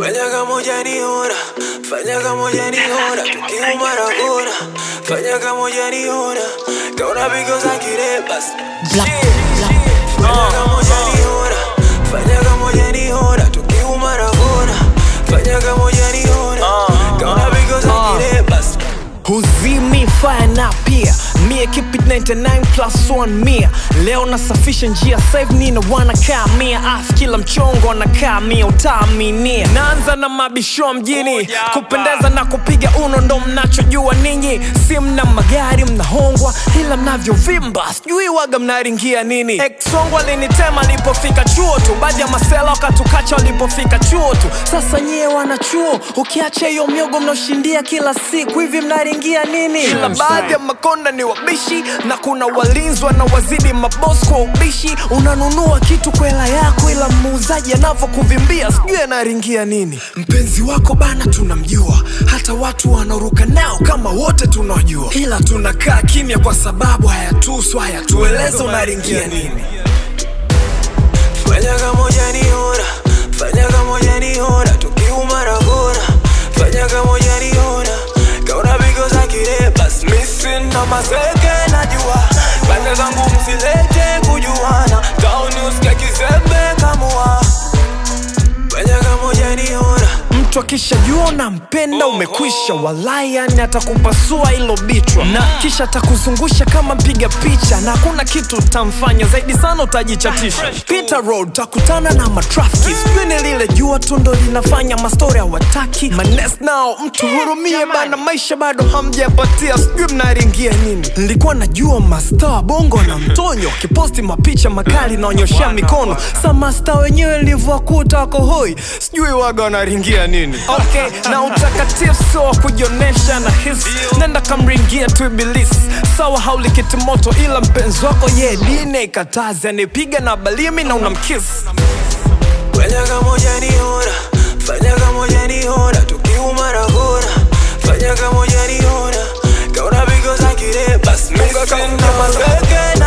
Fanya kama hujaniona, fanya kama hujaniona, tukiuma na kona. Fanya kama hujaniona, kaona pigo za kirebas. Black, black. Fanya kama hujaniona, fanya kama hujaniona, tukiuma na kona. Fanya kama hujaniona, kaona pigo za kirebas. huzimi fire na pia mie keep it 99 plus 1 mia leo nasafisha njia save nina wanakaa mia af kila mchongo anakaa mia utaaminia naanza na mabisho mjini kupendeza na kupiga uno ndo mnachojua ninyi si mna magari mnahongwa ila mnavyovimba sijui waga mnaringia nini exongo alinitema alipofika chuo tu baadhi ya masela wakatukacha walipofika chuo tu sasa nyie wanachuo ukiacha hiyo miogo mnaoshindia kila siku hivi mnaringia nini ila baadhi ya makonda ni wabishi na kuna walinzi wanawazidi mabos kwa ubishi unanunua kitu kwa hela yako ila muuzaji anavyokuvimbia sijui anaringia nini mpenzi wako bana tunamjua hata watu wanaruka nao kama wote tunajua ila tunakaa kimya kwa sababu hayatusu hayatueleza unaringia nini Fanya kama hujaniona, fanya kama hujaniona, tukiuma na kona. Fanya kama hujaniona, kaona pigo za kirebas. Missing na maseke najua, pande zangu msilete kujuana. Town usike kizembe kamua. Fanya kama hujaniona, mtu akishajua unampenda umekwisha walai yani atakupasua ilo bichwa na kisha atakuzungusha kama mpiga picha na hakuna kitu utamfanya zaidi sana utajichatisha Peter road takutana na matrafiki sijui ni lile jua tu ndo linafanya mastori hawataki manes nao mtu hurumie bana maisha bado hamjapatia sijui mnaringia nini nilikuwa najua masta wa bongo na mtonyo kiposti mapicha makali naonyoshea mikono sa masta wenyewe livyowakuta wako hoi sijui waga wanaringia nini okay na utakatifu sio wa kujionesha na hisi nenda kamringia tu ibilisi sawa hauli kitimoto ila mpenzi wako ye dine ikatazi anipiga na balimi na unamkisi fanya kama hujaniona, fanya kama hujaniona, tukiuma na kona. Fanya kama hujaniona, kaona pigo za kirebas. Missing na maseke